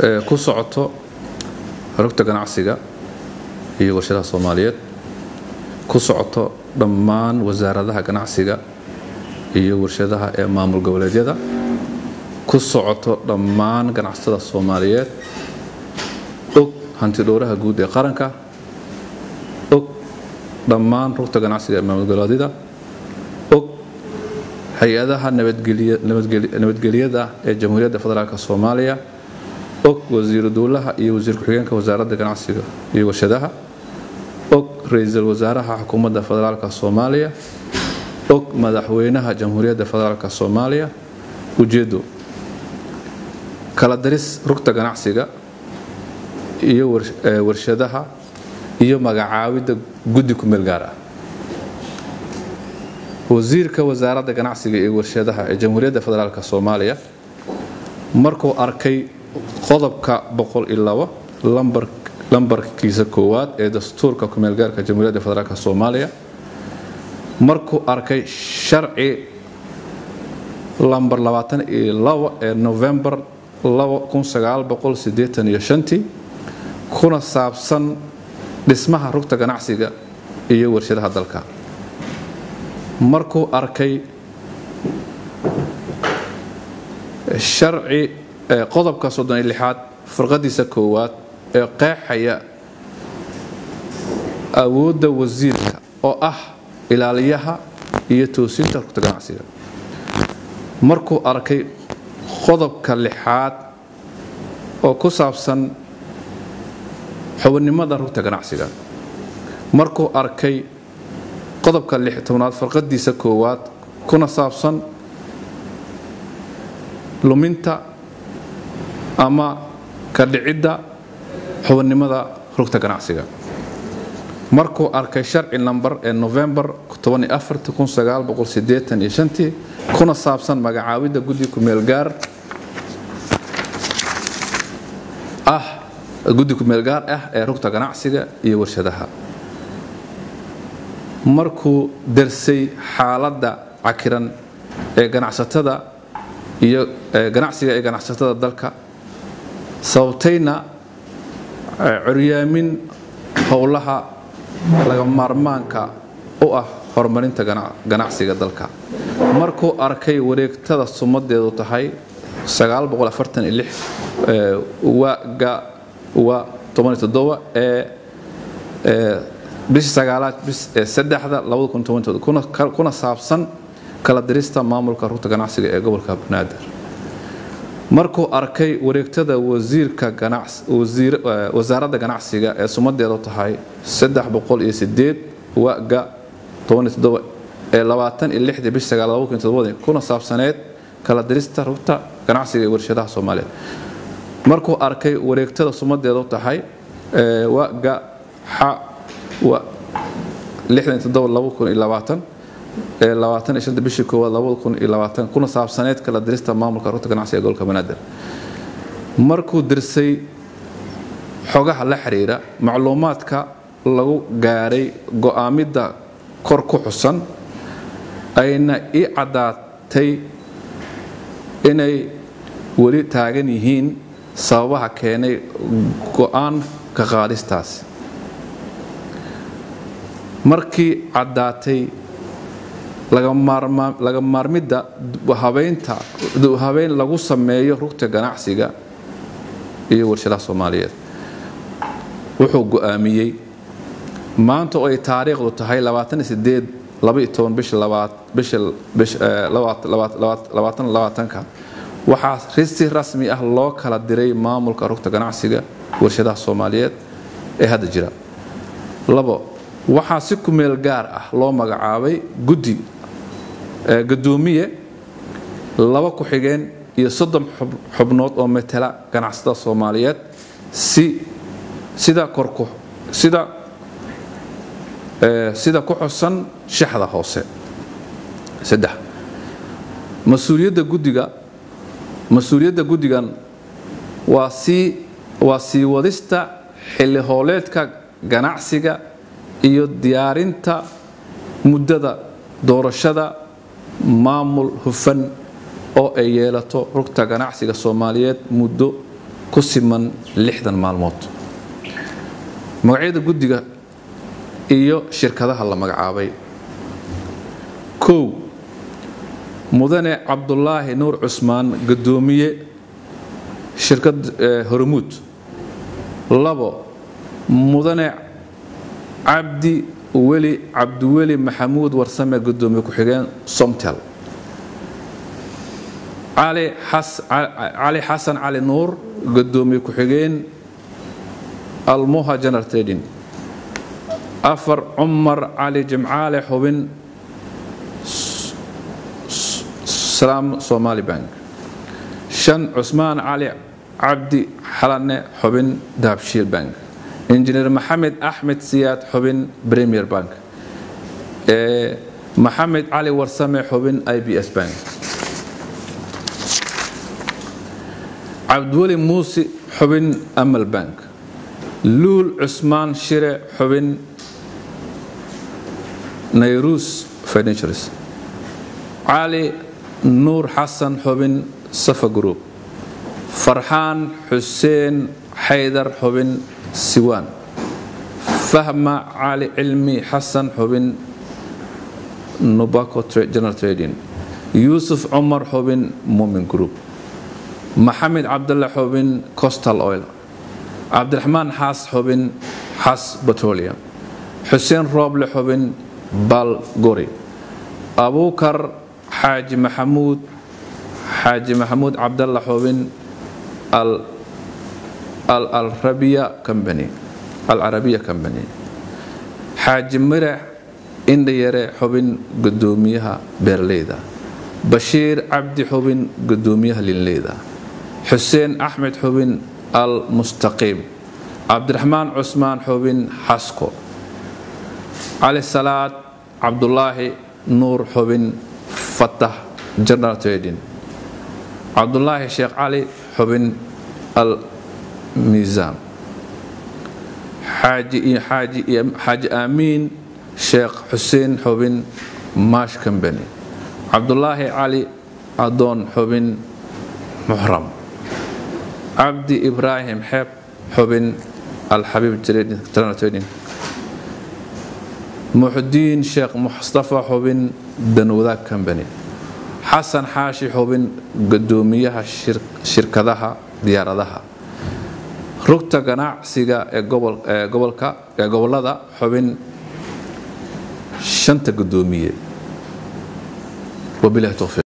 ku socoto rugta ganacsiga iyo warshadaha soomaaliyeed ku socoto dhammaan wasaaradaha ganacsiga iyo warshadaha ee maamul goboleedyada ku socoto dhammaan ganacsatada soomaaliyeed og hantidhowraha guud ee qaranka og dhammaan rugta ganacsiga ee maamul goboleedyada og hay-adaha nabadgelyada ee jamhuuriyadda federaalk soomaaliya og wasiiru dowlaha iyo wasiir ku-xigeenka wasaaradda ganacsiga iyo warshadaha og ra-iisul wasaaraha xukuumadda federaalk soomaaliya og madaxweynaha jamhuuriyadda federaalk soomaaliya ujeedo kala daris rugta ganacsiga iyo warshadaha iyo magacaawidda guddi ku-meel gaar ah wasiirka wasaaradda ganacsiga iyo warshadaha ee jamhuuriyadda federaalk soomaaliya markuu arkay qodobka lambarkiisa koowaad ee dastuurka kumeelgaarka jamhuuriyadda federaalk soomaaliya markuu arkay sharci lambar ee novembar kuna saabsan dhismaha rugta ganacsiga iyo warshadaha dalka markuu arkay sharci qodobka aad farqadiisa koowaad ee qeexaya awoodda wasiirka oo ah ilaaliyaha iyo toosinta rugta ganacsiga markuu arkay qodobka lixaad oo ku saabsan xubinimada rugta ganacsiga markuu arkay qodobka tobnaad farqadiisa koowaad kuna saabsan luminta ama ka dhicidda xubinnimada rugta ganacsiga markuu arkay sharci namber ee novembar kuna saabsan magacaawidda guddi kumeelgaar ah guddi kumeelgaar ah ee rugta ganacsiga iyo warshadaha markuu darsay xaaladda cakiran ee ganacsatada iyo ganacsiga ee ganacsatada dalka sababtayna curyaamin howlaha laga maarmaanka u ah horumarinta ganacsiga dalka markuu arkay wareegtada sumadeedu tahay waga wa ee bishii sagaalaad saddexda kuna saabsan kala dirista maamulka rugta ganacsiga ee gobolka banaadir markuu arkay wareegtada wasiirka wasaaradda ganacsiga ee sumadeedu tahay waga ee bishii kuna saabsaneed kala dirista rugta ganacsiga ee warshadaha soomaaliyeed markuu arkay wareegtada sumadeedu tahay waga ee bishii koowaad kuna saabsaneed kala dirista maamulka rugta ganacsiga ee gobolka banaadir markuu dirsay xogaha la xiriira macluumaadka lagu gaaray go'aamidda kor ku xusan ayna ii caddaatay inay weli taagan yihiin sababaha keenay go'aan ka qaadistaas markii caddaatay laga maarmidda habeyn lagu sameeyo rugta ganacsiga iyo warshadaha soomaaliyeed wuxuu go'aamiyey maanta oo ay taariikhdu tahay waxaa si rasmi ah loo kala diray maamulka rugta ganacsiga warshadaha soomaaliyeed ee hadda jira waxaa si kumeel gaar ah loo magacaabay guddi gadoomiye laba ku-xigeen iyo soddon xubnood oo matala ganacsatada soomaaliyeed sida sida ku xusan shaxda hoose mas-uuliyadda guddiga mas-uuliyadda guddigan waa sii waa sii wadista xilli hooleedka ganacsiga iyo diyaarinta muddada doorashada maamul hufan oo ay yeelato rugta ganacsiga soomaaliyeed muddo ku siman lixdan maalmood magacyada guddiga iyo shirkadaha la magacaabay kow mudane cabdulaahi nuur cusmaan gudoomiye shirkad hormuud labo mudane cabdi weli cabdiweli maxamuud warsame gudoomiye ku-xigeen somtel cali xasan cali nuur gudoomiye ku-xigeen almuha general trading afar cumar cali jimcaale xubin salaam somali bank shan cusmaan cali cabdi xalane xubin dahabshiil bank injineer maxamed axmed siyaad xubin premier bank maxamed cali warsame xubin i b s bank cabdiweli muusi xubin amal bank luul cusmaan shire xubin nayrus financials cali nuur xasan xubin safa group farxaan xuseen xaydar xubin siwaan fahma cali cilmi xasan xubin nubaco general trading yuusuf cumar xubin mumin group maxamed cabdalle xubin costal oil cabdiraxmaan xaas xubin xas petroleum xuseen rooble xubin bal gori abuukar xaaji maxamuud xaaji maxamuud cabdalla xubin alcarabiya company xaaji mirax indhayare xubin gudoomiyaha beerleyda bashiir cabdi xubin gudoomiyaha linleyda xuseen axmed xubin al mustaqiim cabdiraxmaan cusmaan xubin xasko cali salaad cabdulaahi nuur xubin fatah general trading cabdulaahi sheekh cali xubin al miisaan xaaji aamiin sheekh xuseen xubin mash company cabdulaahi cali adoon xubin muxram cabdi ibraahim xeeb xubin alxabiib general trading muxdiin sheekh mustafa xubin danwadaag company xasan xaashi xubin gudoomiyaha shirkadaha diyaaradaha rugta ganacsiga ee gobolada xubin shanta gudoomiye wabilahi towfiiq